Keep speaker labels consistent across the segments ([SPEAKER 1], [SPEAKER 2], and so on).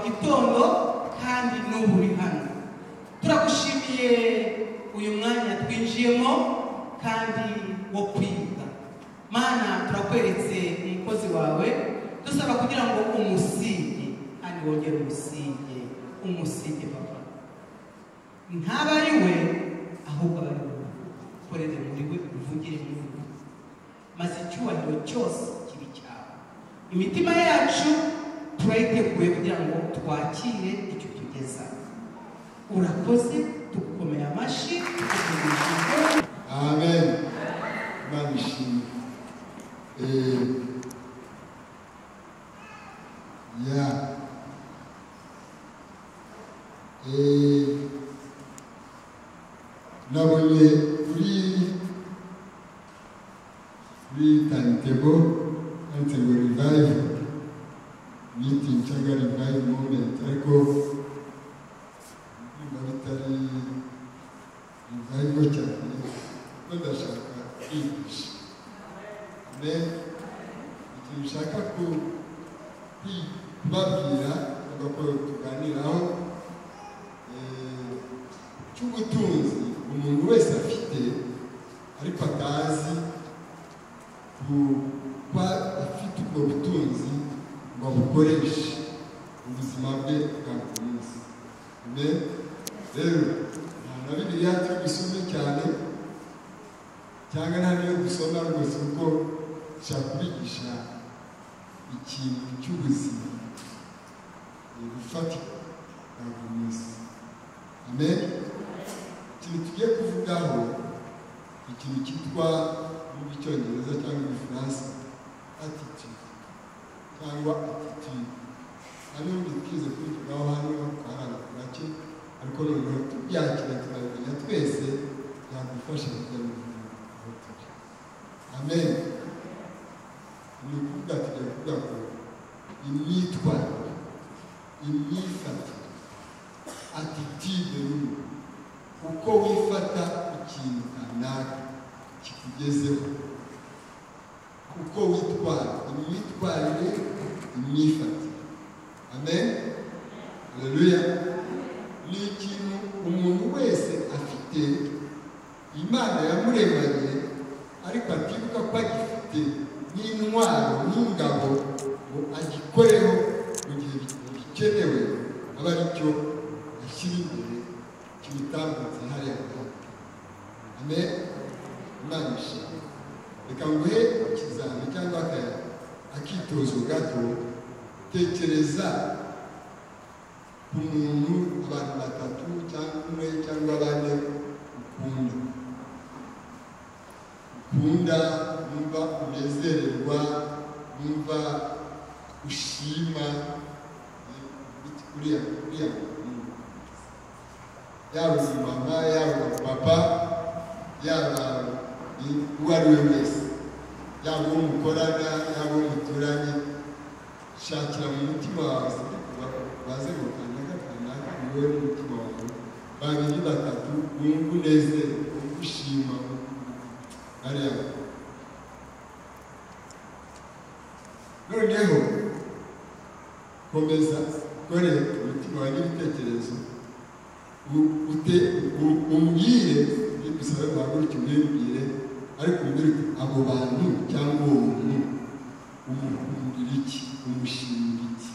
[SPEAKER 1] gitondo kandi n'ubu uri hano turagushimiye uyu mwanya twinjiyemo kandi wo kwita mana turakweretse umukozi wawe dusaba kugira ngo umusige kandi wongere umusige umusige papa ntaba ari we ahubwo aba ari wowe ukorere muri we uvugire muri we maze icyubahiro cyose kiri cyawe imitima yacu turayiteguye kugira ngo twakire icyo tugeza urakoze tugukomeye amashyi tugukomeye
[SPEAKER 2] amen imana ishimwe Eh, ya Eh, nabonye kuri kuri tanitebo tanitebo revive meeting cyangwa revive moment ariko niba bitari revive cyane kuko ndashaka kwigisha amen ikintu nshaka ku- kwi- kubabwira cyangwa ko tuganiraho eh, cy'ubutunzi umuntu wese afite ariko atazi kuba afite ubwo butunzi ngo abukoreshe mu buzima bwe bwa buri munsi amen rero nta na bibiliya turi gusome cyane cyangwa nta n'iyo dusoma rwose kuko nshaka kubigisha ikintu cy'ubuzima eh, bufatika bwa buri munsi amen ikintu tugiye kuvugaho ikintu cyitwa mu icyongereza cyangwa mu gifaransa attitude cyangwa attitude hari n'ubundi twize kubivugaho hano hari abantu bake ariko noneho tubyakira tukabimenya twese byadufasha kujya mu buzima aho turi amen ni ukuvuga tujya kuvuga ko imyitwarire imyifatire atitide y'umuntu uko wifata ku kintu kanaka kikugezeho uko witwara imyitwarire imyifatire amen haleluya ni ikintu umuntu wese afite imana yamuremanye ariko atibuka ko agifite nk'intwaro nk'ingabo ngo agikoreho mu gihe bikenewe aba ari cyo ashyira imbere kimitambutse hariya hantu amen imana ishimwe reka nguhe ikizami cyangwa aka- akitozo gato tekereza ku muntu abantu batatu cyangwa umwe cyangwa bane ukunda ukunda numva unezererwa numva ushima eh, iki- uriya uriya muntu yaba umumama yaba umupapa yaba i- uwo ari we wese yaba uwo mukorana yaba uwo muturanye shakira mu mutima wawe baze ngo kanaka kanaka ni wowe n'umutima wawe babiri batatu wumva unezere wumva ushima ariya noneho komeza ukore umutima wawe n'ibitekerezo u- ute- u- umbwire ibyo dusabe guhaguruka umbwire ariko umbwire uti abo bantu cyangwa uwo muntu umukundira iki umushimira iki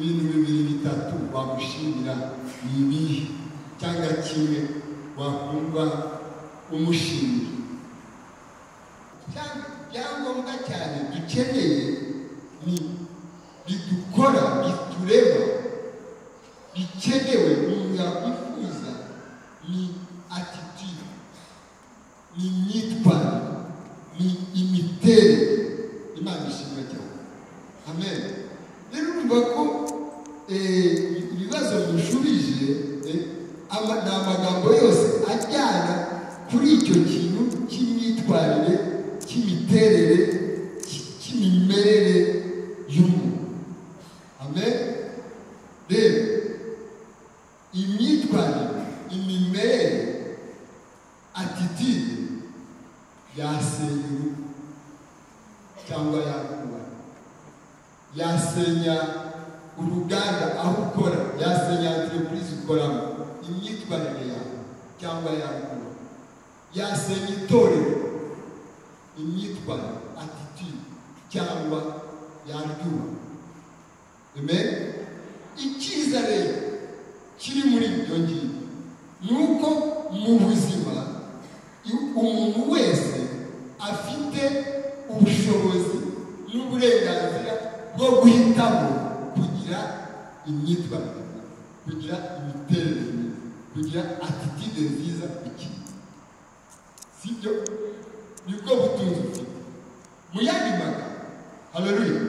[SPEAKER 2] ibintu bibiri bitatu wamushimira ni ibihe cyangwa kimwe wakumva umushimira Cyangwa- ibyangombwa cyane dukeneye ni bidukora bitureba bikenewe umuntu yakwifuza ni atitire ni imyitwarire ni imiterere imana ishimwe cyane amen rero urumva ko eh, ibibazo mushubije eh, ama- ni amagambo yose ajyana kuri icyo kintu cy'imyitwarire cy'imiterere cy- cy'imimerere y'umuntu amen rero imyitwarire imimerere atitide yasenya urugo cyangwa yakubana yasenya yasenya uruganda aho ukora yasenya enterepurize ukoramo imyitwarire yawe cyangwa yawe yasenya itorero imyitwarire atitiri cyangwa yaryuba amen icyiza rero kiri muri ibyo ngibyo ni uko mu buzima umuntu wese afite ubushobozi n'uburenganzira bwo guhitamo kugira imyitwarire kugira imiterere myiza kugira atitide nziza ku kintu si byo nibwo butunzi ufite mu yandi magambo haleluya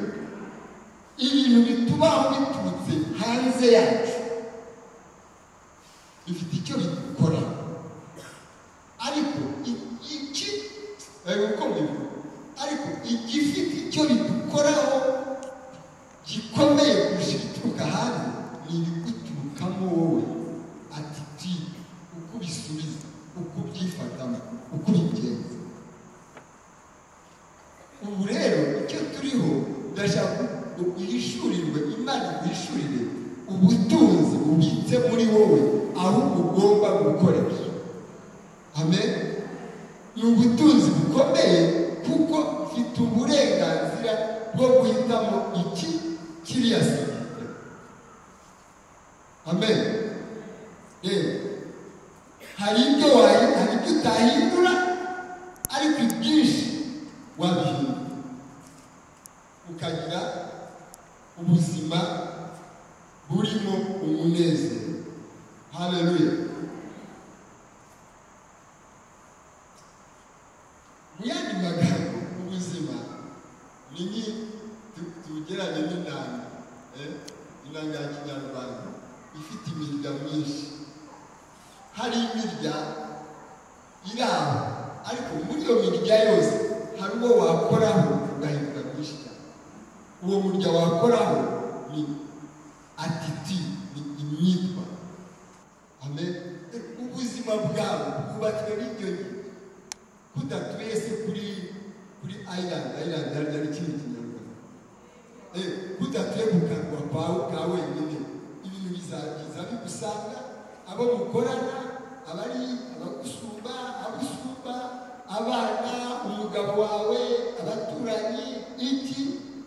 [SPEAKER 2] ibintu bitubaho biturutse hanze yacu bifite icyo bikora ariko iki uko bivuga ariko igifite icyo bidukoraho gikomeye kurusha ibituruka hanze ni ibiguturukamo wowe atitide uko ubisubiza uko ubyifatamo uko ubigenza ubu rero icyo turiho ndashaka ngo uhishurirwe imana ihishurire ubutunzi bubitse muri wowe aho ugomba gukoresha amen ni ubutunzi bukomeye kuko ufite uburenganzira bwo guhitamo iki kiriya sida amen rero hari ibyo wayi hari ibyo utahindura ariko ibyinshi wabihindura ukagira ubuzima burimo umunezero haleluya mu yandi magambo ubuzima ni nki tu- tugeranye n'intanga eh, intanga ya kinyarwanda ifite imirya myinshi hari imirya iri aho ariko muri iyo mirya yose hari uwo wakoraho ugahinduka mwinshi cyane uwo murya wakoraho ni atiti ni imyitwarire amen ubuzima bwawe bwubatswe n'ibyo ngibyo kudatuye se kuri kuri ayirandi ayirandi yari yari ikindi kinyarwanda Eh, kudatuye mu kanwa kawe ka wenyine ibintu bizagiza bigusanga abo mukorana abari abagusumba abusumba abana umugabo wawe abaturanyi iki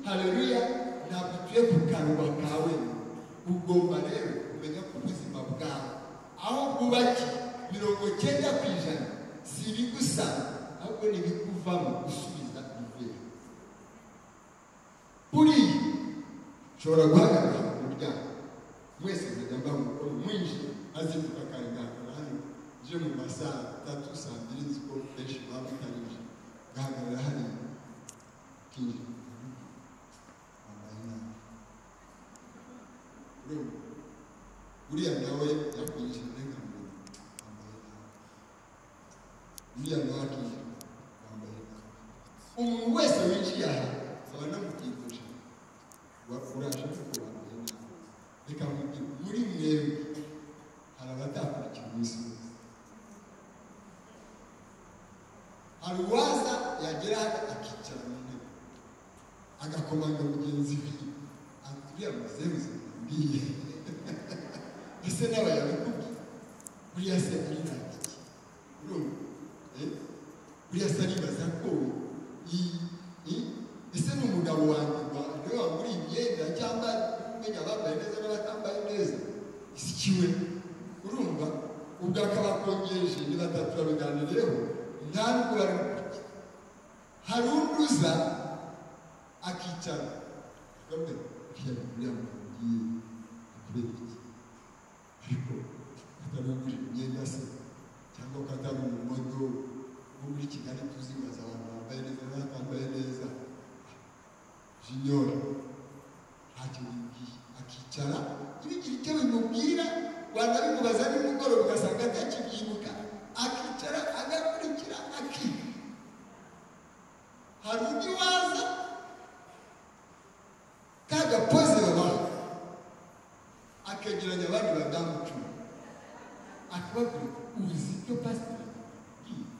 [SPEAKER 2] haleluya ntabwo utuye ku kanwa kawe ugomba rero kumenya ko ubuzima bwawe aho bwubaki mirongo cyenda ku ijana si ibigusa ahubwo ni ibikuvamo gusubiza imbere buriya ushobora guhagarara ku muryango mwese nkajya mba mu rugo mwinshi azinduka kare ngahagara hano nje mu ma saa tatu saa mbiri nzi ko benshi baba batarinje ngahagarara hariya kinjira wambaye nabi urumva uriya nawe yakwinjira uburenganzira wambaye nabi uriya nawe akinjira wambaye nabi umuntu wese winjiye aha aba anamutinduje uraje kuko wambaye nabi reka mubwire muri mwebwe hari abatakurikira umunsi wose hari uwaza yagera hano akicara mu ntebe agakomanga mugenzi we ati uriya muzeruzi mbiye ese nawe yabikubwiye buriya se ari ntagiki urumva Eh? buriya se aribaza ko i- i- ese ni umugabo wanjye wa- niwe wagura imyenda cyangwa umenya abambaye neza n'abatambaye neza isikiwe urumva ubwo akaba akongeje ni batatu babiganireho nta nubwo bari gukurikiza hari undi uza akicara akamubwira uriya uriya mugabo ugiye akubera iki ariko atarugura imyenda se cyangwa ko atari umumodo wo muri kigali tuzi maze abantu bambaye neza n'abatambaye neza jinyora ntacyo bimubwiye akicara ntibigira icyo bimubwira wanabimubaza nimugoroba ugasanga atakibyibuka akicara agakurikira akiga hari undi waza kagapoze babaha akegeranya abandi badamu cumi akababwira uzi ibyo pasiteri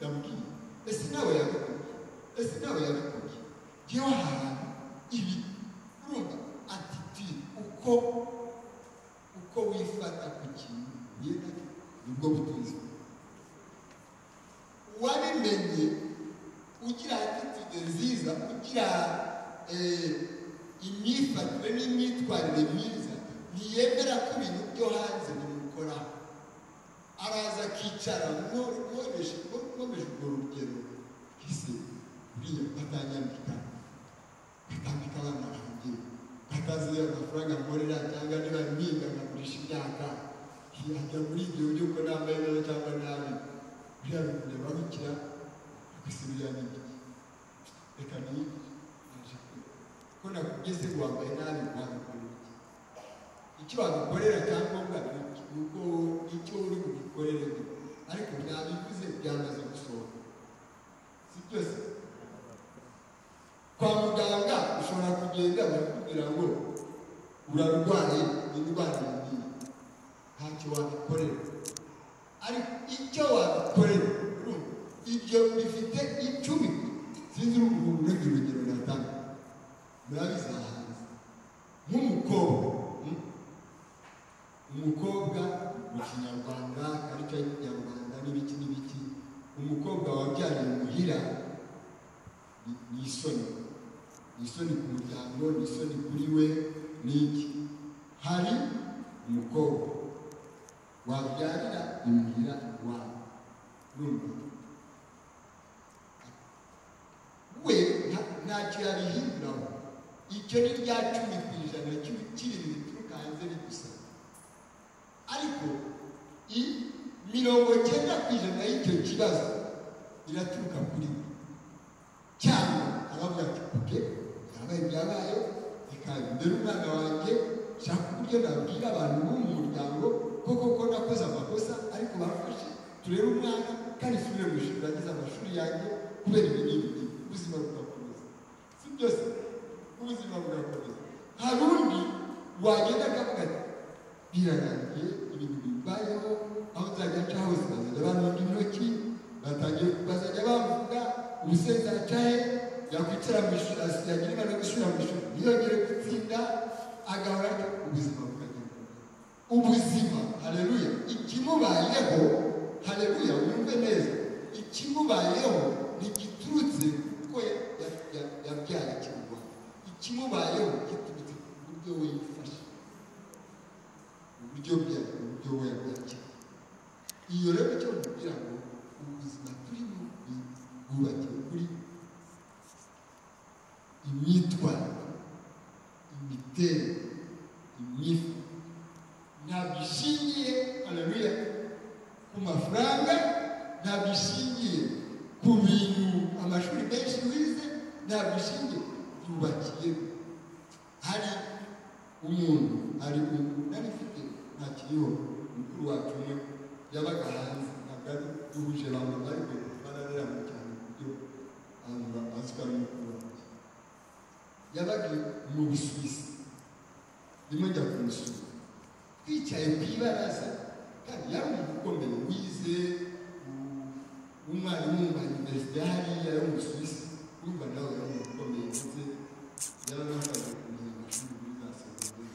[SPEAKER 2] yabwiye, yabwiye ese nawe yabikubwiye ese nawe yabikubwiye ngewe aha hantu ibi urumva ati uko uko wifata ku kintu uhuye nacyo nibwo butuzi wabimenye ugira attitude nziza ugira eh, imyifatire n'imyitwarire myiza ntiyemera ko ibintu byo hanze bimukoraho araza akicara mwomeje urwo rugero ese uriya atanyambika atambika abana banjye atazi amafaranga nkorera cyangwa niba mwiga nkagurisha imyaka yajya muri ibyo buryo ko nambaye neza cyangwa nabi buriya bikureba bikira agasubira ni iki reka ni naje ko nakugeze ngo wambaye nabi wagakora iki icyo wagukorera cyangombwa ni uko icyo uri bugikorere ariko byabivuze byamaze gusohoka si byose kwa muganga ushobora kugenda bakubwira ngo urarwaye indwara ngiyi ntacyo wabikorera ariko icyo wabikorera urumva ibyo bifite icumi sinzi ukuntu urundi urugero natanga murabizi hanze nk'umukobwa hmm? umukobwa mu kinyarwanda karita y'ikinyarwanda n'ibiki n'ibiki umukobwa wabyariye muhira ni- ni isoni ni isoni ku muryango ni isoni kuri we ni iki hari umukobwa wabyarira imuhira iwawe numva we nta- ntacyo yabihinduraho icyo ni rya cumi ku ijana cy'ibi- cy'ibintu bituruka hanze bidusaba ariko i- mirongo cyenda ku ijana y'icyo kibazo iraturuka kuri we cyangwa aravuga ati oke byabaye byabaye reka mbere umwana wanjye shaka uburyo nabwira abantu bo mu muryango ko koko nakoze amakosa ariko bafashe turebe umwana kandi nsubire mu ishuri agize amashuri yanjye kubera ibi n'ibi ubuzima bugakomeza si byose ubuzima bugakomeza hari undi wagenda akavuga ati birarangiye ibintu bibayeho aho nzajya nca hose bazajya banunga intoki batangiye bazajya bavuga umusenzi acaye yakwicara mu ishuri asigaye niba no gusubira mu ishuri ntiyongere gutsinda agahora atyo ubuzima bukagenda ubuzima hareruya ikimubayeho hareruya wumve neza ikimubayeho ntigiturutse kuko ya- ya- ya- yabyaye ikimubwa ikimubayeho giturutse ku buryo we yifashe uburyo bya uburyo we yabyakira iyo rero icyo kugira ngo ubuzima turimo bwubakiwe kuri imyitwarire imiterere imyifatire ntabwo ishingiye haleluya ku mafaranga ntabwo ishingiye ku bintu amashuri menshi wize ntabwo ishingiye yubakiye hari umuntu hari umuntu nari mfite ntakiriho mukuru wacu umwe yabaga hanze ntabwo ari duhuje abantu ariko bararerana cyane ku buryo abantu bazwi ari mukuru wanjye yabaga mu busuwisi rimwe njya kumusura twicaye ku ibaraza kandi yari umuntu ukomeye wize u- umwarimu wa iniverisite hariya yo mu busuwisi urumva nawe yari umuntu ukomeye ndetse yaranakoze kumenya amashuri muri za segonderi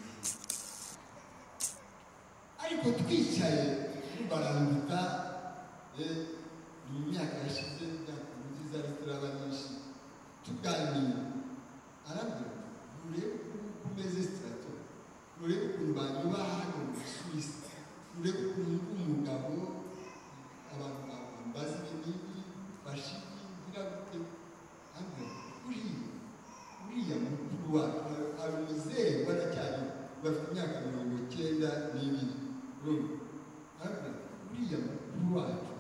[SPEAKER 2] ariko twicaye barambita eh, mu myaka yashize imyaka nziza ariko turaba nyinshi tuganira arabwira ati, nurebe ukuntu umeze sitirato nurebe ukuntu banyuba hano mu busuwisi nurebe ukuntu ndi umugabo abantu bambaza ibinini bashiki ngira gute arabwira ati, uriya uriya mukuru wacu ari- ari umuzehe baracyari bafite imyaka mirongo icyenda n'ibiri urumva arabwira ati, uriya mukuru wacu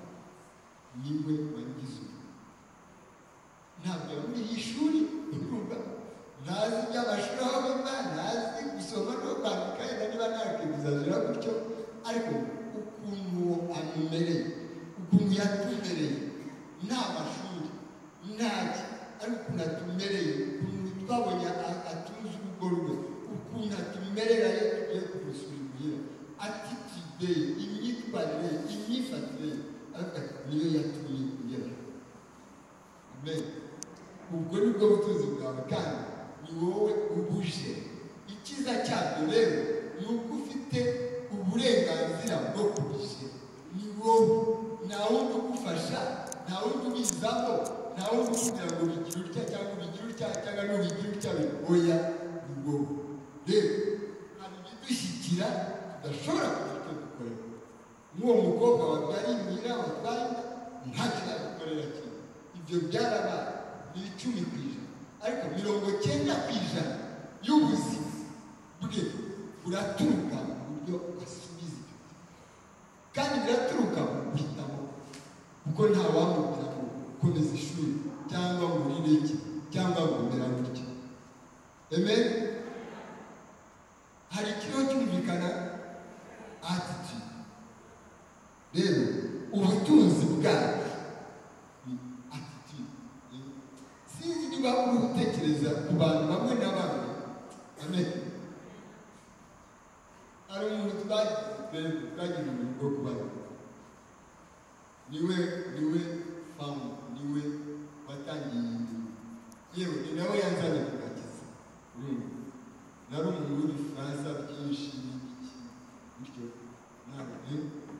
[SPEAKER 2] niwe wangize ubu ntabwo yaburiye ishuri cyabyo rero ni uko ufite uburenganzira bwo kubishyira ni wowe nta wundi ugufasha nta wundi ubizaho nta wundi ukubwira ngo bigire utya cyangwa bigire utya cyangwa ntubigire utya oya ni wowe rero hari ibidushyikira tudashobora kugira icyo dukorera nk'uwo mukobwa wabyaye imira watwaye inda nta kizagukorera kimwe ibyo byarabaye ni icumi ku ijana ariko mirongo cyenda ku ijana y'ubuzima bwe buraturuka mu buryo asubiza ibyo kandi biraturuka mu guhitamo kuko nta wamubwira ngo komeza ishuri cyangwa ngo urire iki cyangwa ngo umera gutya amen hari ikiriho cyumvikana attitude rero ubutunzi bwacu ni attitude eh? sinzi niba uri gutekereza ku bantu bamwe na bamwe amen hari umuntu twagize twagize umuntu bwo kubaza niwe niwe famu niwe watangiye iyi mirimo yewe ni nawe yanzanye kugakiza urumva nari umuntu w'ibifaransa byinshi n'ibiki bityo ntabwo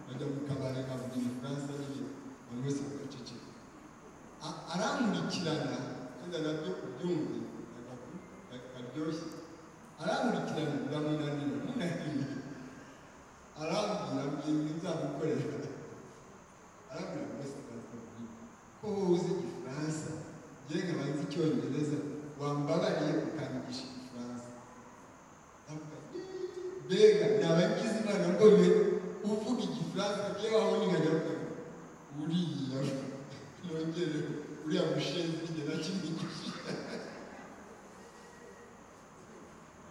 [SPEAKER 2] bajya mu kabari akavuga igifaransa n'ibintu abantu bose bagaceceka A- arankurikirana kandi nabyo ubyumve agafu- ka- karyoshye arankurikirana biramunanira munanira arambwira mbwira nzamukorera arabwira bose barakubwira ko wowe uzi igifaransa yewe nkabanza icyongereza wambabariye ukanyigisha igifaransa ndavuga mbega nabagize imana mbonye uvuga igifaransa yewe aho ningajyaga uriya nongere uriya mushenzi njye nakimwigisha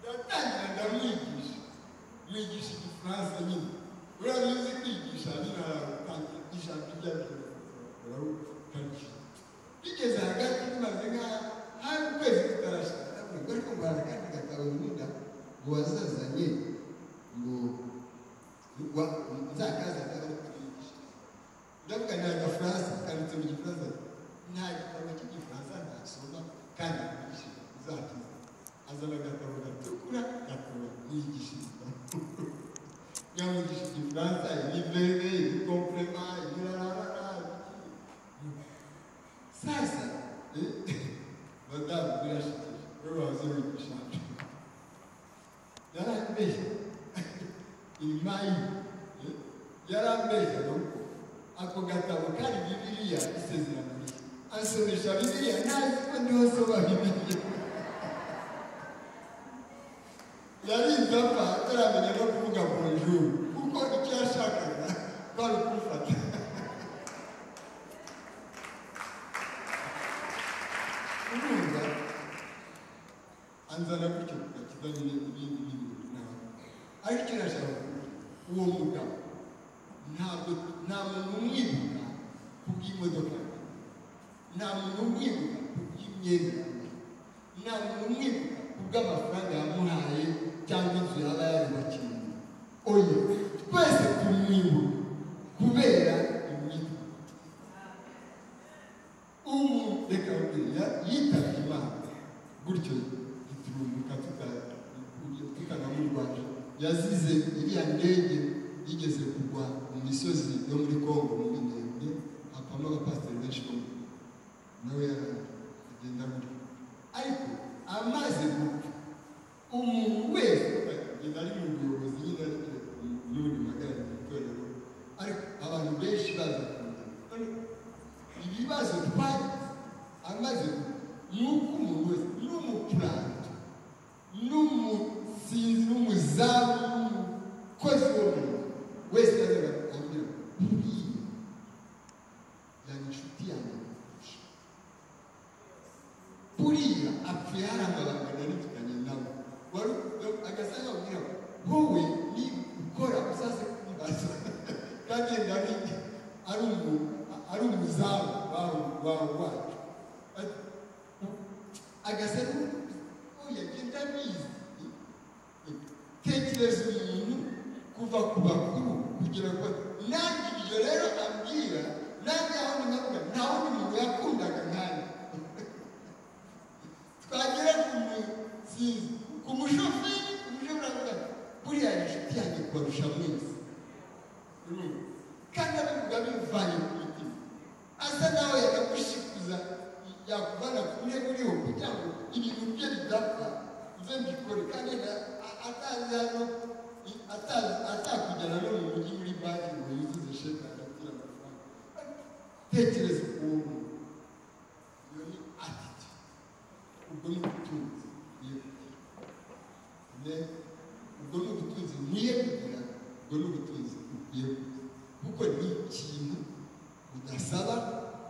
[SPEAKER 2] ndatangira ndamwigisha mwigisha igifaransa nyine uriya muzi kwigisha nyine aratangisha bijya birakora bigeze hagati bimaze nka hari ukwezi kutarashaka ntabwo ariko ngo hari akandi gatabo nkunda ngo wazazanye ngo wa- nzakaza nawe kwigisha ndavuga ni agafaransa kanditse mu gifaransa nta gitabo cy'igifaransa ntasoma kandi nkigisha uzakiza azana agatabo gatukura gatabo yigisha igitabo yamugisha igifaransa ibivere ibikomplema ibirarara sasa eh, madamu birashikije wowe waza wigisha yarambeshya inyuma ye yarambeshya no ako gatabo kari bibiliya isezerano rye ansomesha bibiliya ntazi ko ndiho nsoma bibiliya yari inzapa ataramenya no kuvuga bonjour kuko icyo yashakaga kwari kumufata urumva anzana gutyo kugakiza nyine ibindi n'ibindi nawe ariko icyo nashaka kuvuga uwo mugabo ntabwo nta muntu umwibuka kubw'imodoka ye. nta muntu umwibuka kubw'imyenda ye. nta muntu umwibuka kubw'amafaranga yamuhaye cyangwa inzu yaba yarubakiye oya twese tumwibuka kubera imyitwarire umuntu reka buriya yitabye imana gutyo giturumuka tutanamurwanya yazize iriya ndege yigeze kugwa mu misozi yo muri kongo mu minembwe hapamo abapasiteri benshi bo mu Rwanda. nawe yaragenda gutyo ariko amaze gupfa umuntu wese agenda ari mu buyobozi nyine ariko n'ubundi magana mu itorero ariko abantu benshi baza kumenya ibibazo twagize amaze ni uko umuntu wese n'umupuranto n'umusinzi n'umuzamu n'umukozi wo mu rugo wese yazaga akambwira uriya yari inshuti yanjye kurusha buriya apfuye hari amabanga nari mfitanye nawe wari agasanga abwira wowe ni ukora uzaze kubibaza kandi yenda ari ari umu ari umuzamu wawe wawe wacu Ati, agasa n'uya agenda abizi tekereza umuntu kuva ku bakuru kugira ngo nanjye ibyo rero ambwira nanjye aho ninavuga nta wundi muntu yakundaga nkanjye twagera ku musinzi ku mushoferi ku mushoferi avuga kubarusha mwese Urumva? kandi abivuga bivanye ku mutima asa nawe yakagushikuza yakuvana kumwe uriho kugira ngo ibintu bye bidapfa uze mbikore kandi na- a- atazi hano i- atazi- atakujyana no mu mujyi muri banki ngo yuzuze sheke agatira amafaranga tekereza ukuntu iyo ni atitude ubwo ni ubutunzi yego ne ubwo ni ubutunzi nkwiye kugira ubwo ni ubutunzi ukwiye kugira kuko ni ikintu udasaba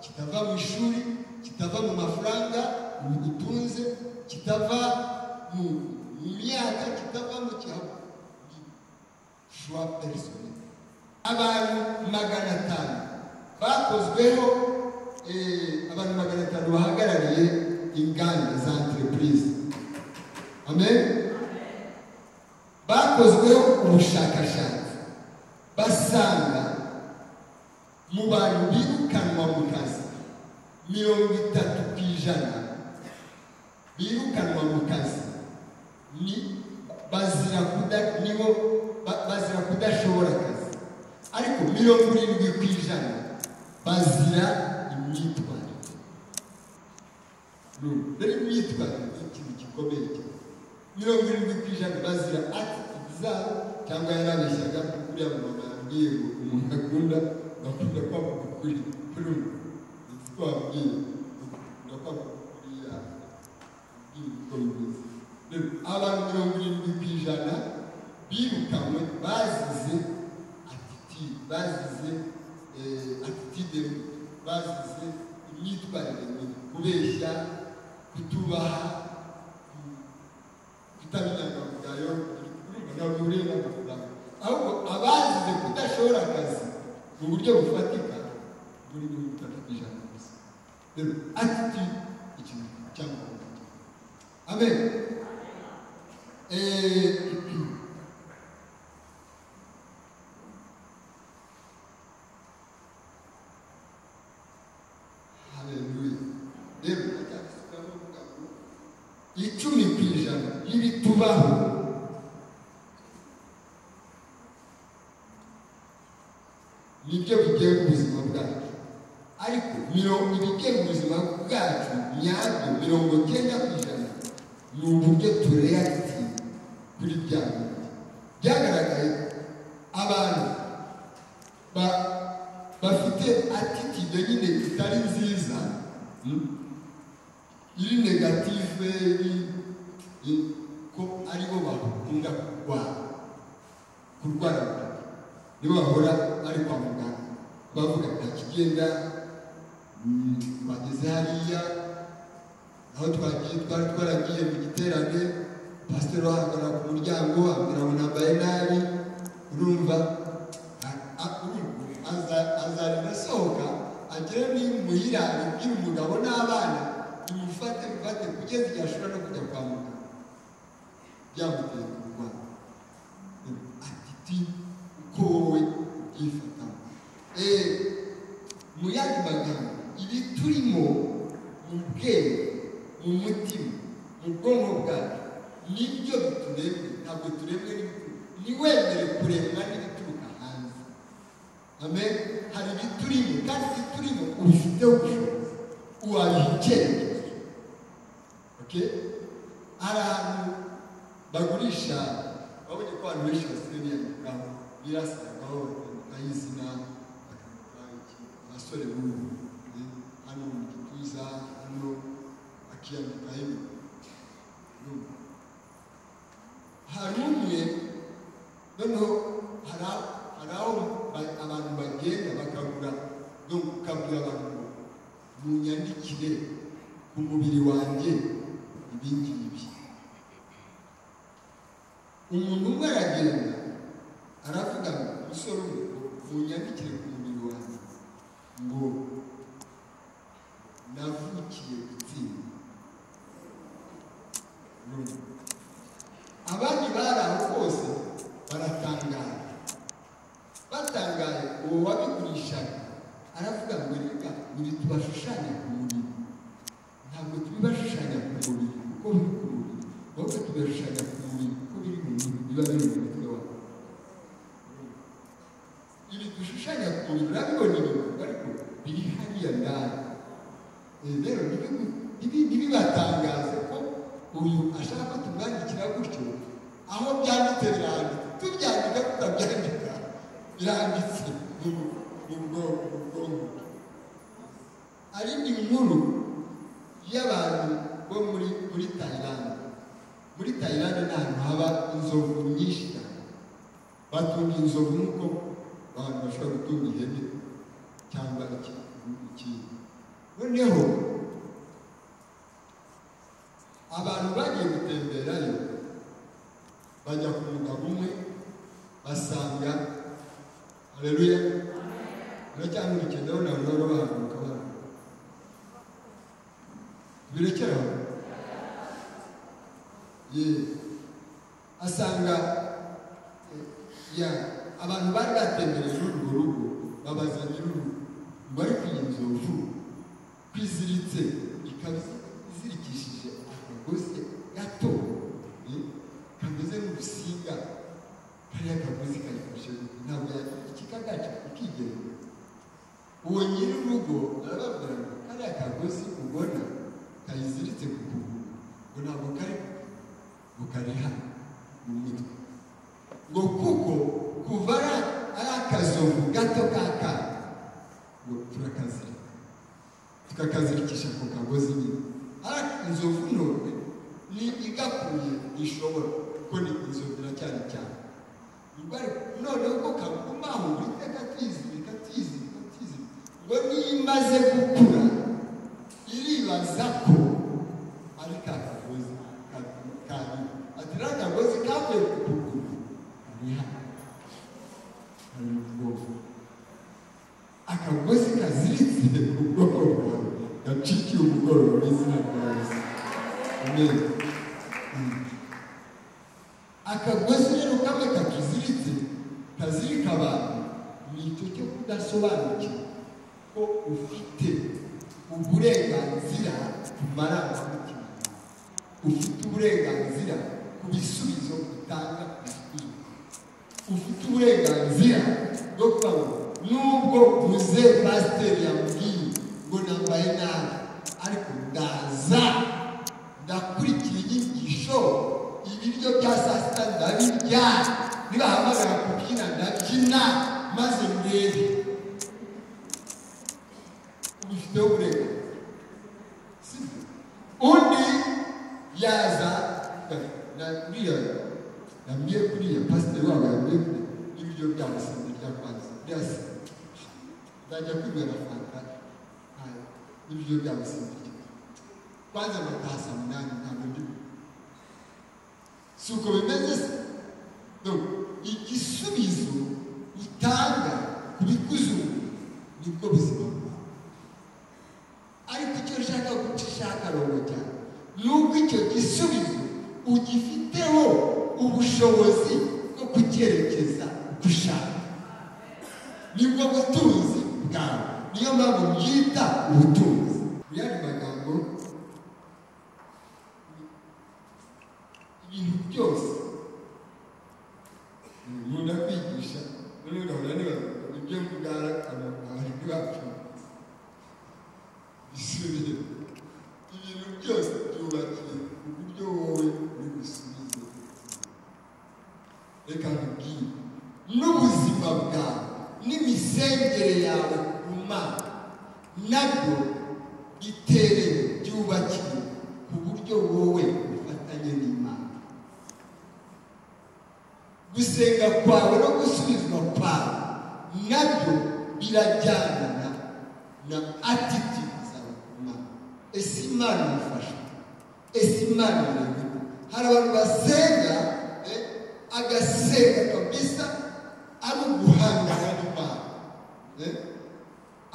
[SPEAKER 2] kitava mu ishuri kitava mu mafaranga ubutunze kitava mu mu myaka kitava mu cyabo shuwa perisoni abantu magana atanu bakozweho eh, abantu magana atanu bahagarariye inganda za entereprise amen bakozweho ubushakashatsi basanga mu bantu birukanwa mu kazi mirongo itatu ku ijana birukanwa mu kazi ni bazira kuda nibo ba- bazira kudashobora akazi ariko mirongo irindwi ku ijana bazira imyitwarire Urumva? rero imyitwarire ni ikintu gikomeye cyane mirongo irindwi ku ijana bazira atitude zabo cyangwa yarabeshyaga uriya mumama yambwiye ngo umuntu akunda gakunda kwaguka ukuri kuri ubu ndetse ko wabwiye gakunda kwaguka ukuri yabwiye rero abantu mirongo irindwi ku ijana birukanwe bazize atitude bazize eh, atitude mbi, bazize imyitwarire mibi kubeshya kutubaha ku- kutamenya akavugayo ntabwo ureba amafaranga ahubwo abazize kudashobora akazi mu buryo bufatika muri mirongo itatu ku ijana gusa rero atitude ikintu cyangwa amen Eh, Hallelujah. Rero ndacyasubiramo mvuga ngo icumi ku ijana y'ibitubaho nibyo bigenga ubuzima bwacu ariko mirongo ibigenga ubuzima bwacu nyabyo mirongo cyenda ku ijana ni uburyo tureyagiti kuri bya bindi byagaragaye abantu ba- bafite atitide nyine itari nziza hmm? iri negative iri- iri- ko aribo bakunda kurwara kurwara bwaki nibo bahora bari kwa muganga bavuga ntakigenda mm, bageze hariya aho twagiye twari twaragiye mu giterane pasiteri wahagarara ku muryango ambwira ngo nambaye nabi urumva a- a- urumva, aza- azarinda asohoka agere ni muhira abibwire umugabo n'abana tumufate mufate kugeza igihe ashobora no kujya kwa muganga byamuteye kurwara atiti uko wowe ubyifatamo Eh, mu yandi magambo ibi turimo mu bwenge mu mutima mu bwonko bwacu nibyo bituremwe ntabwo turemwe n'ibituruka ntiwemere kuremwa n'ibituruka hanze amen hari ibiturimo kandi ibiturimo ubifiteho ubushobozi wabiha icyerekezo okay hari ahantu bagurisha babonye ko abantu benshi basigaye biyandikaho birasagaho bakandikaho izina bakandikaho iki, abasore b'ubu eh, hano mu gituza hano bakiyandikaho ibintu hari umwe noneho hari a- hari aho ba- abantu bagenda bakagura no ukabwira abantu ngo munyandikire ku mubiri wanjye ibi ngibi umuntu umwe aragenda aravuga ngo umusore umwe ngo munyandikire ku mubiri wanjye ngo navukiye gutsinda Urumva? abandi bari aho bose baratangaye batangaye uwo wabigurishaga aravuga ngo reka ibi tubashushanya ku mubiri ntabwo tubibashushanya ku mubiri kuko biri ku mubiri ahubwo tubashushanya ku mubiri kuko biri mu mubiri biba biri mu mutwe wawe ubu urabibona inyuma ariko biri hariya ndani Eh, rero ntibibatangaze ko uyu ashaka ko tumwandikira gutyo aho byanditse biranditse tubyandika tutabyandika biranditse mu mu bwonko mu bwonko ari inkuru y'abantu bo muri muri tayilande muri tayilande ni ahantu haba inzovu nyinshi cyane batunga inzovu nk'uko abantu bashobora gutunga ihene cyangwa iki- ikindi noneho abantu bagiye gutemberayo bajya ku mugabo umwe basanga hareruya uracyamurikiye ndabona abantu bari bahaguruka barahaguruka birekera aho ye asanga eh, ya abantu bari batembereje urwo rugo babaza nyir'urugo ngo ariko iyi nzovu kwiziritse ikaba izirikishije akagozi gato eh, kameze nk'urusinga kariya kagozi kayifashe ntabwo yagira ikikagaca ikigenga uwo nyir'urugo arababwira ngo kariya kagozi ubona kayiziritse ku kuguru ngo ntabwo kari ngo kari hano mu mitwe ngo kuko kuva ari ari akazovu gato ka kana ngo turakazirika tukakazirikisha ku kagozi nyine ari inzovu none ni igakuye ishobora kuko ni inzovu iracyari cyane Ubare noneho ko kagumaho iteka tuyizirika tuyizirika tuyizirika ngo niyo imaze gukura iribaza ko ari ka kagozi kabi ati iriya kagozi kavuye ku kuguru kari hano kari mu bwoko akagozi kaziritse ku bwoko bwawe gacikiye umugoroba mu izina rya yesu amen Mm. akagozi rero kamwe kakiziritse kazirika abantu ni icyo cyo kudasobanukirwa ko ufite uburenganzira ku marangamutima ufite uburenganzira ku bisubizo utanga ijwi ufite uburenganzira bwo kuba ngo nubwo uze pasiteri yambwiye ngo nambaye nabi ariko ndaza ndakurikira inyigisho ibiryo bya saa sita ndabirya nibahamagara kubyina ndabyina maze ndebe ubifiteho uburenganzira sibyo undi yaza na buriya yambwiye kuriya pasiteri wabo yambwiye kuriya ibiryo bya musambi bya kwanza bya sida nzajya kwibera fanta nta- n'ibiryo bya musambi kwanza amatasa munani ntabwo ndimo si uko bimeze se Donc, igisubizo utanga ku bikuzungu nibwo buzima bwawe ariko icyo ushaka gucishaka rongera ni uko icyo gisubizo ugifiteho ubushobozi bwo kucyerekeza uko ushaka nibwo butunzi bwawe niyo mpamvu byita ubutunzi mu yandi magambo ibintu byose nkunda kwigisha noneho ugahora nibaza ngo ibyo mvuga abahindu bacu bisubiye ibintu byose byubakiye ku buryo wowe uri busubize reka nkubwire n'ubuzima bwawe n'imisengere yawe ku mana nabyo bitereye byubakiye ku buryo wowe ufatanye n'imana gusenga kwawe no gusubizwa kwawe nabyo birajyanana na attitude zawe ku Mana ese imana irafasha ese imana irabona hari abantu basenga eh, agasenga kabisa ari uguhangana n'imana eh,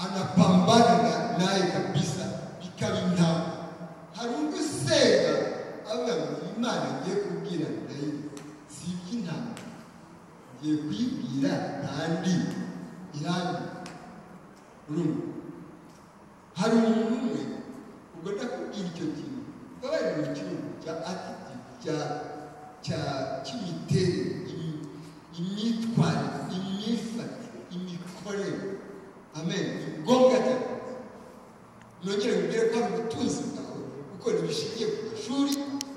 [SPEAKER 2] anapambana na- naye kabisa bikaba intama hari undi usenga avuga ngo imana ngiye kubwira ndayizi si iby'intama ngiye kuyibwira kandi irangi urumva hari umuntu umwe ubwo ndakubwira icyo kintu baba bari mu cyumba cya atiti cya cya cy'imiterere imi- imyitwarire imyifatire imikorere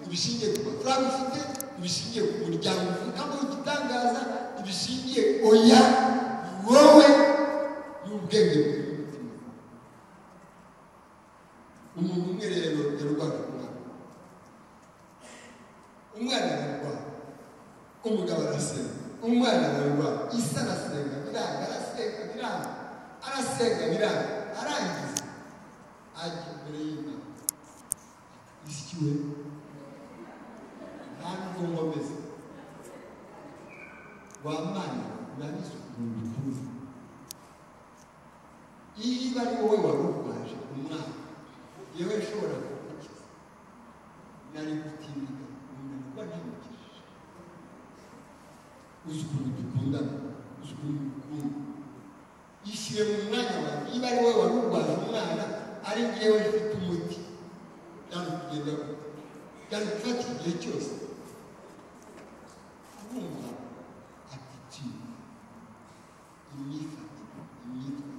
[SPEAKER 2] ibishingiye ku mafaranga ufite ibishingiye ku muryango uvukamo igitangaza ibishingiye oya wowe n'ubwenge bwawe n'umutima umuntu umwe rero yarwara umwana umwana ararwara umugabo arasenga umwana ararwara isi arasenga biranga arasenga biranga arasenga biranga arangiza ajya imbere y'imana isikiwe nta n'ubwonko ameze wa mwana urabizi ukuntu ukuze niba ari wowe wari urwaje umwana yewe ashobora kugukiza nari gutinyuka umuntu kuba ntamukijije uzi ukuntu dukundana uzi ukuntu dukunda yishyire mu mwanya wawe niba ari wowe wari urwaje umwana ari ngewe ufite umuti byari kugenda gute byari gufata igihe cyose kumva atitude imyifatire imyitwarire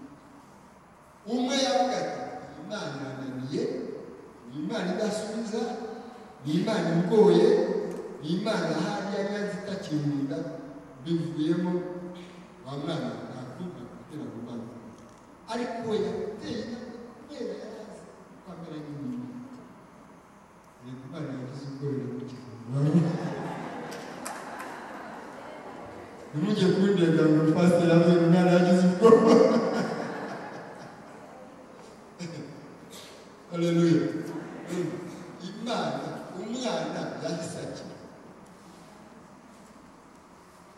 [SPEAKER 2] umwe yavuga ati iyi mana irananiye iyi mana idasubiza ni imana igoye ni imana hariya nyanza itakimunda bivuyemo wa mwana ntakunda gutera mu mwana ariko we yateye intambwe kubera yarazi ko amera nk'umuntu reka imana yagize ubwoba mu gihe ntimujye kundega ngo pasiteri avuye umwana yagize ubwoba haleluya imana umwana yahise akira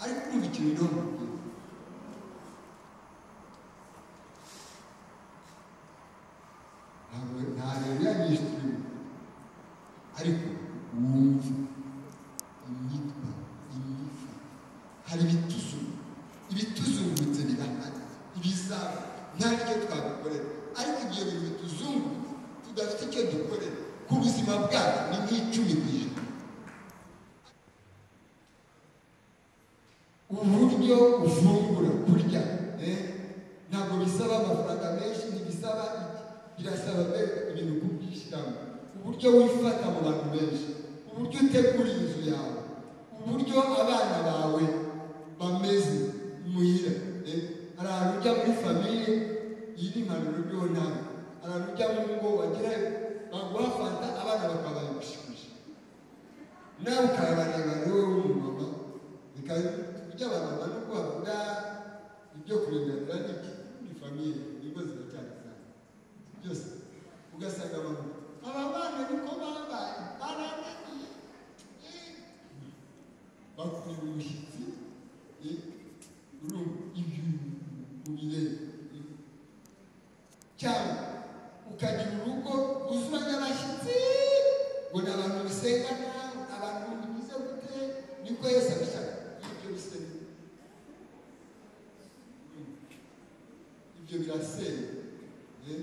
[SPEAKER 2] ariko kumva ikintu niho mubwira ntabwo nta rero yanyishe turimo ariko wumva imyitwa imyifa hari ibituzungu ibituzungutse birahari ibizaba nta ryo twabikorera ariko ibyo bintu bituzungutse tudafite icyo dukorera ku buzima bwacu ni nk'icumi ku ijana uburyo ufungura kurya eh, ntabwo bisaba amafaranga menshi ntibisaba iki birasaba mbere ibintu kubwishyiramo uburyo wifata mu bantu benshi uburyo utegura inzu yawe uburyo abana bawe bameze muhira eh, hari ahantu ujya muri famiye iyi ni impanuro ryo nawe hari ahantu ujya mu ngo wagerayo baguha fanta abana bakabaye gushimisha nawe ukayabareba wowe w'umumama bikaba ibyo abamama no kubavuga ibyo kuringanira n'iki ni famiye ingo ziracyari cyane byose ugasanga abantu aba bana niko babaye barananiye eh, bakuye umushyitsi eh, urumva ibyo ubireba eh. cyangwa ukagira urugo uzuzanya abashyitsi ngo ni abantu bisenga nabi abantu bimeze gute niko yesu abishaka ibyo bisenga ibyo birasenga eh,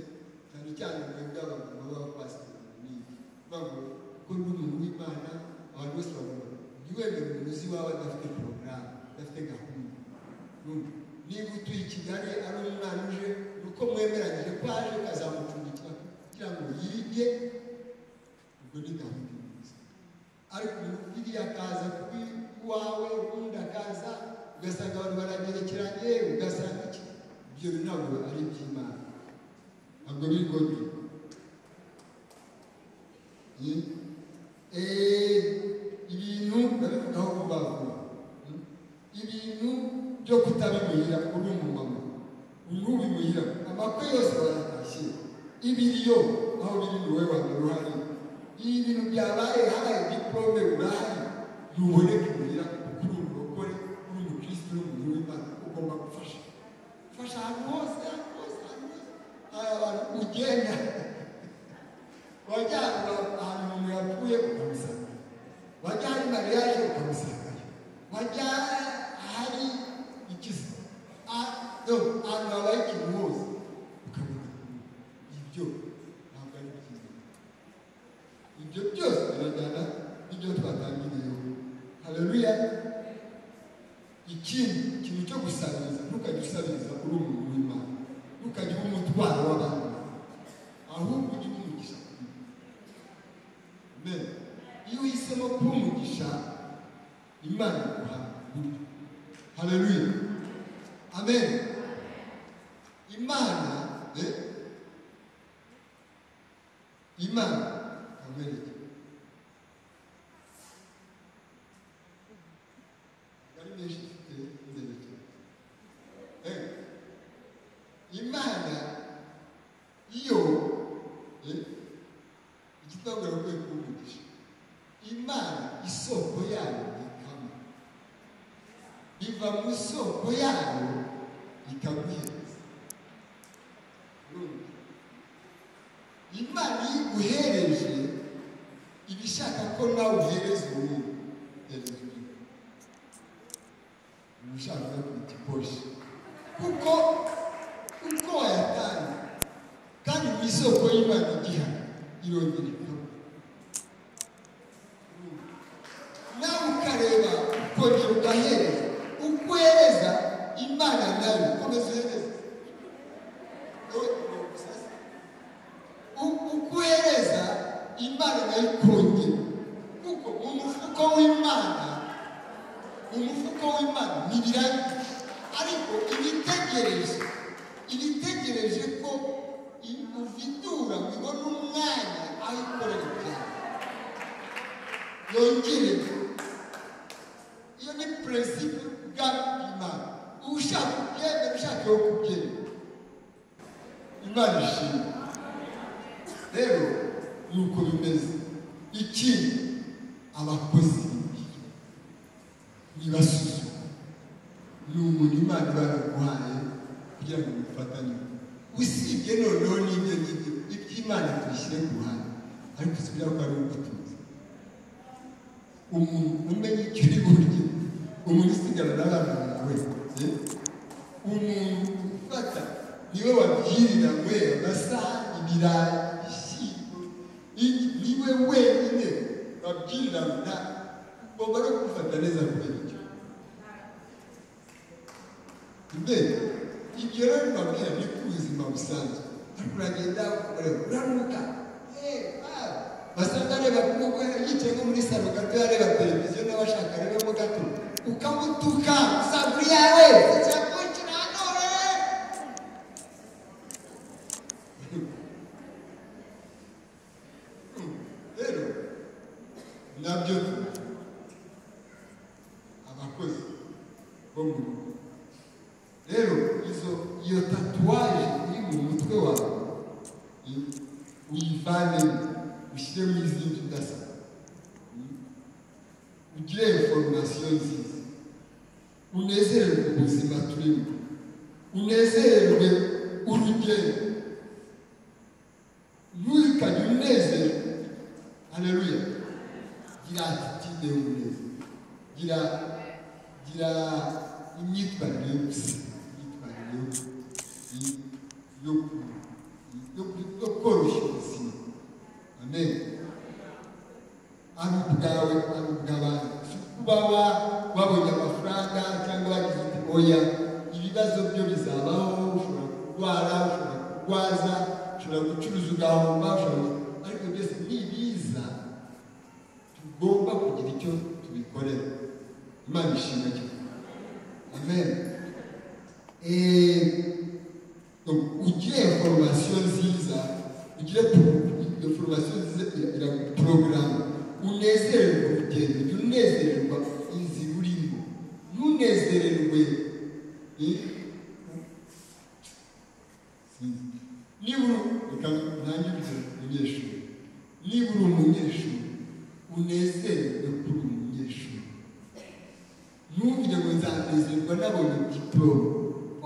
[SPEAKER 2] cyane cyane mwebwe abantu baba bapasiteri n'ibi bavuga ko n'umuntu w'imana abantu bose bavuga ntiwemere umuntu uzi iwawe adafite porogaramu adafite gahunda Urumva? niba utuye i kigali ari umwana uje ni uko mwemeranyije ko aje ukazamucumbikira kugira ngo yige ubwo ni gahunda nziza ariko biriya akaza kubi iwawe ubundi akaza ugasanga abantu baragerekeranye ugasanga iki ibyo bintu ntabwo ari iby'imana ntabwo biri godi ibintu ndabivugaho vuba vuba hmm? ibintu byo kutabimuhira uri umumama ntubimuhira amakwe yose bayatashye ibiriyo aho biri ni wowe waba uruhare ibi bintu byabaye habaye diporome urahari ntuboneke imuhira kuko uri umurokore uri umukristo uri umuntu w'imana ugomba gufasha fasha ahantu hose ahantu hose ahantu hose hari abantu ugenda wajya ahantu umuntu yapfuye ukamusanga wajya hari mariyaje ukamusangayo wajya ahari ikiza ahantu habaye ikintu hose ukabona ibyo ntabwo ari byiza ibyo byose birajyana n'ibyo twatangiriyeho haleluya ikindi ikintu cyo gusabiriza ntukajya usabiriza uri umuntu w'imana ntukajya uba umutwaro w'abantu ahubwo ujye umugisha amen iyo uhise imana iguha burya hareruye amen imana eh, imana amen ari menshi dufite ndende cyane Eh, imana iyo eh, igitambaro kwe kuvugisha imana isoko yayo ikama iva mu isoko yayo ikaguhereza Urumva? imana iyo iguhereje iba ishaka ko nawe uhereza uwundi hereza undi uba ushaka kuruta iposhe kuko uko wayatanga kandi mu isoko y'imana igiha irongera ikaba nawe ukareba ukongera ugahereza uko uhereza imana nayo ukomeza uhereza Wowe ugomba gusasa. U- uko uhereza imana nayo ikongera kuko mu mufuko w'imana umufuko w'imana ntibirangire ariko ibitegereje ibitegereje ko uvitura ngo ibone umwanya aho ikorera ibyaha yongere iyo ni perezida y'ubwami bw'imana ushaka kubyemera ushaka yo kubyemera imana ishimwe rero nuko bimeze ikindi abakozi b'ibibi nibasuzuma ni umuntu imana baraguhaye kugira ngo mufatanye usibye noneho n'ibyo ngibyo iby'imana tubishyire ku ruhande ariko si biriya ko ari ubutunzi umuntu umenya icyo uri burye umuntu usigara n'abana bawe eh? umuntu ufata niwe wabwirira we amasaha ibirayi ibishyimbo iki- niwe wenyine babwirira nta ugomba no gufata neza kubera icyo mbere ibyo rero bibabwira ni ku buzima busanzwe ariko uragenda ukorera uranuka basanga areba kuko yicaye nko muri salo gato yareba televiziyo nawe ashaka arebemo gato ukamutuka usanga uri yawe icyakukira hanore rero nabyo abakozi bo mu rugo rero izo iyo tatuwaje iri mu mutwe wawe i- uyivanemo ushyiremo izindi udasa Mm. ugire inforomasiyo nziza unezererwe ubuzima turimo unezererwe urugendo ntukajye unezerwe hareruya gira atitide y'umunezero gira gira imyitwarire yo gusiga imyitwarire yo i- yo ku- yo ku- yo koroshya ubuzima amen ari ubwawe ari ubw'abandi si kuba wa- wabonye amafaranga cyangwa wagize uti oya ibibazo byo bizabaho ushobora kurwara ushobora kurwaza ushobora gucuruza ugahomba ushobora ariko byose ni ibiza tugomba kugira icyo tubikorera imana ishimwe cyane amen Eh, donc, ugire foromasiyo nziza ugire pro- foromasiyo nziza ira- porogaramu unezererwe urugendo jya unezererwa inzira urimo ntunezererwe eh, sinzi. nibura reka ntangire umunyeshuri nibura umunyeshuri unezerwe kuri umunyeshuri ntugire ngo nzanezerwa nabonye diporome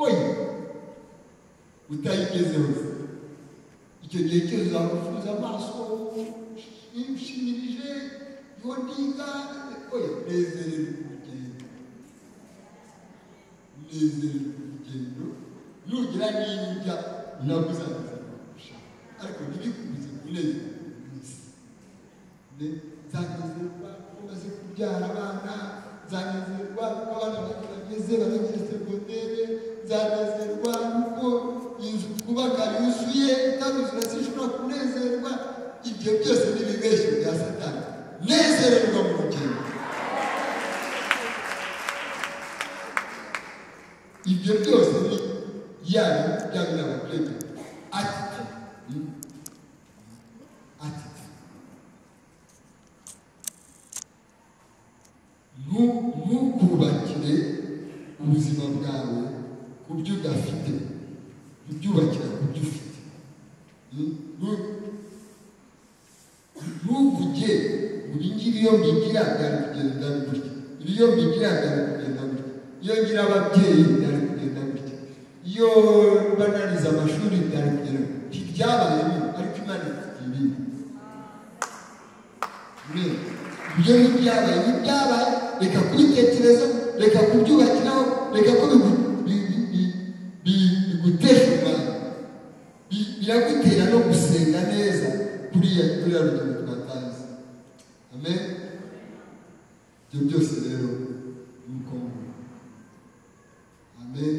[SPEAKER 2] oya utayigezeho icyo gihe cyose uzamufunze amaso ushimirije iyo ndiga oya nezererwe urugendo nezererwe urugendo nugira n'indya ntabwo uzanezerwa kurushaho ariko ntibikubuze kunezerwa buri munsi nzanezerwa umaze kubyara abana nzanezerwa kuko abana banjye bageze barangije segondere nzanezerwa kuko inzu twubaka yuzuye itaruzura zishobora kunezerwa ibyo byose ni ibibeshyo bya satani nezererwa mu rugendo ibyo byose ni yaba byabira abaturage ati ati "Nu- ntukubakire ubuzima bwawe ku byo udafite ubyubakira ku byo ufite Hmm? Nu- ntuvuge ibi ngibi iyo mbigira byari kugenda gutya ibi iyo mbigira byari kugenda gutya iyo ngira ababyeyi byari kugenda gutya iyo banariza amashuri byari kugenda gutya ntibyabaye bibi ariko imana ifite ibindi Amen. ibyo ntibyabaye ntibyabaye reka kubitekereza reka kubyubakiraho reka ko bigu- bi- bi- bi- bi- bigutesha umwanya Bi- biragutera no gusenga neza kuriya kuriya rugendo twatazi amen ibyo byose rero ni uko mvuga. amen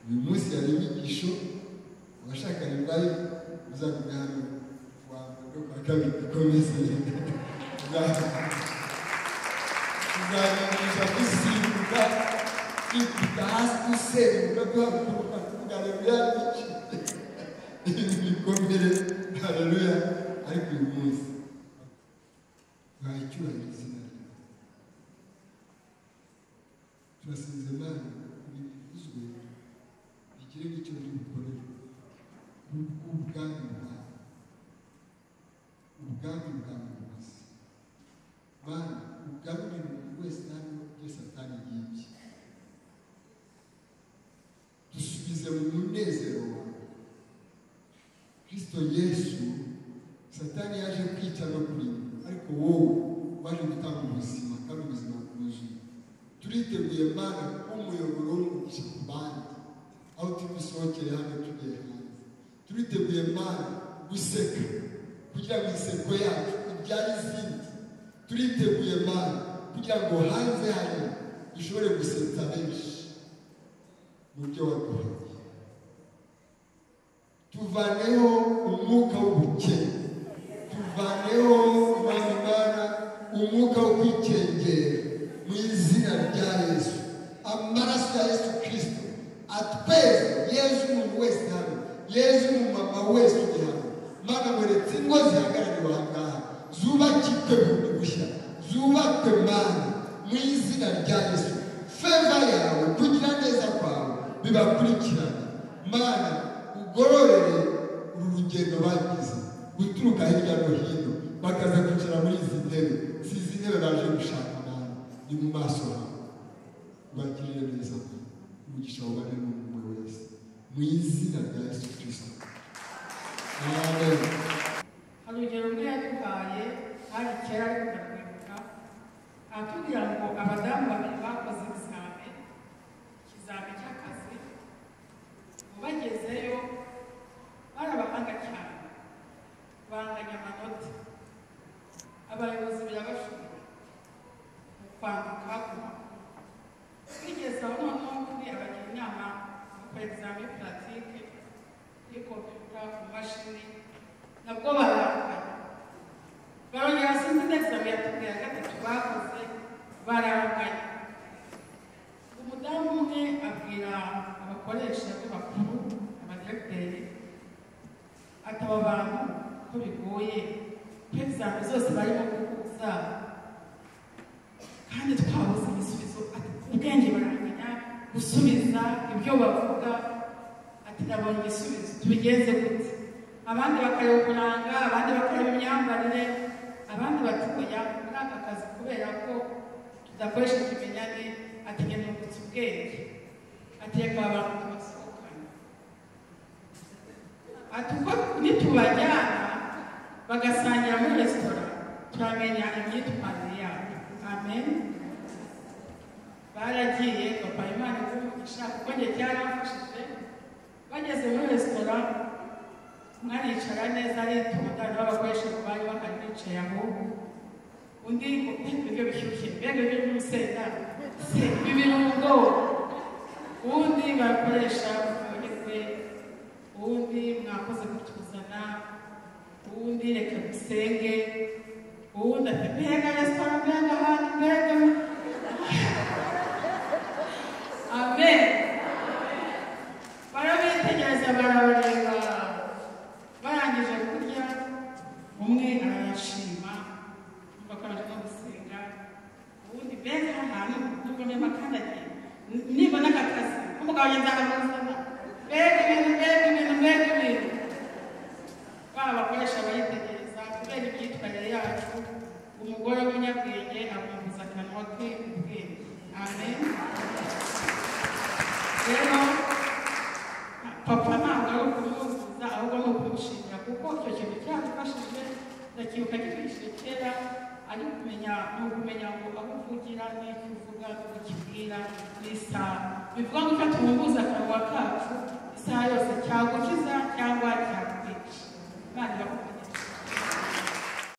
[SPEAKER 2] uyu munsi hari inyigisho abashakanye bari muzamenya hano kuwa mbere no kuwa kabiri dukomeze tuzamenyesha dusimbuka twikubita hasi dusenguka duhaguruka tuvuga haleluya n'iki ibikomere haleluya ariko uyu munsi bacyuranye izina ryawe turasinze imana bivuzwe bigire n'icyo biri bukorere ubwami bwawe ubwami bwawe bwose mana ugarurire umuntu wese hano ibyo satani yibye dusubize mu munezero wawe kristo yesu satani yaje kwica no kurinda ariko wowe waje gutanga ubuzima kandi ubuzima bwuzuye turiteguye mana kuba umuyoboro w'umugisha ku bandi aho tugusohokeye hano tugiye hanze turiteguye mana guseka kugira ngo inseko yacu ibyare izindi turiteguye mana kugira ngo hanze hari dushobore gusetsa benshi mu byo waduhaye tuvaneho umwuka w'ubukene tuvaneho Mana Mana umwuka wo kwikengera mu izina rya yesu amaraso ya yesu kirisito atweze yezu umuntu wese hano yezu umumama wese uri hano mana mweretse ingo zihagarariwe aha ngaha zubakirwe bundi bushya zubakwe mana mu izina rya yesu feva yawe kugira neza kwawe bibakurikirane mana ugororere uru rugendo bagize guturuka hirya no hino bakaza kwicara muri izi ntebe si izi ntebe baje gushaka mana ni mu maso hawe ubagirire neza umugisha wubane n'umwe wese mu izina rya yesu kirisito amen
[SPEAKER 3] hari urugero rumwe yaduhaye hari kera ariko ndakwibuka atubwira ngo abadamu babiri bakoze ibizame ikizame cy'akazi ubu bagezeyo barabahanga cyane banganya amanota abayobozi birabashobora mu kwandika ku makuru bigeze aho noneho kuri abagira inama gukora ibizame puratike kuri kompiyuta ku mashini nabwo bararakaye barongera hasi indi egizame yatubwira gatatu bakoze bararakaye umudamu umwe abwira abakoresha be bakuru abadiregiteri ati aba bantu ko bigoye ko egizame zose barimo guhuza kandi twabuze igisubizo ati ubwenge baramenya gusubiza ibyo bavuga ati nabonye igisubizo tubigenze gute abandi bakareba uburanga abandi bakareba imyambarire abandi bati oya muri aka kazi kubera ko tudakoresha ikimenyane ati nyamwungutse ubwenge ati reka abantu tubasohokane ati uko nitubajyana bagasangira muri resitora turamenya imyitwarire yabo amen baragiye papa imana ikumugisha kuko njye cyaramfashije bageze muri resitora mwaricara neza aritonda n'abakoresha bari bahari bicaye aho undi ngo mbega ibiryo bishyushye mbega ibiryo by'urusenda se ibi birungo uwundi bakoresha mufungirwe uwundi mwakoze kutuzana uwundi reka dusenge uwundi ati mbega resitora mbega ahantu mbega amen barabitegereza barabareba barangije kurya umwe arayashima nuko akabasha no gusenga ubundi mbega aha hantu nubwo niba kandagiye nibona aka kazi nk'umugabo agenda akamuzana mbega ibintu mbega ibintu mbega ibintu baba bakoresha baritegereza kubera imyitwarire yacu umugore w'umunyabwenge amwumviza akanwa ke ubwenge amen rero papa ntabwo ari ukumwumviza ahubwo ni ukumushimira kuko icyo kintu cyadufashije ndakibuka gikoresheje kera ari kumenya ni ukumenya ngo aho uvugira n'icyo uvuga n'uko ukibwira n'isaha bivuga ngo ufata umwumvuza akanwa kacu isaha yose cyagukiza cyangwa cyakwica kandi bakubwira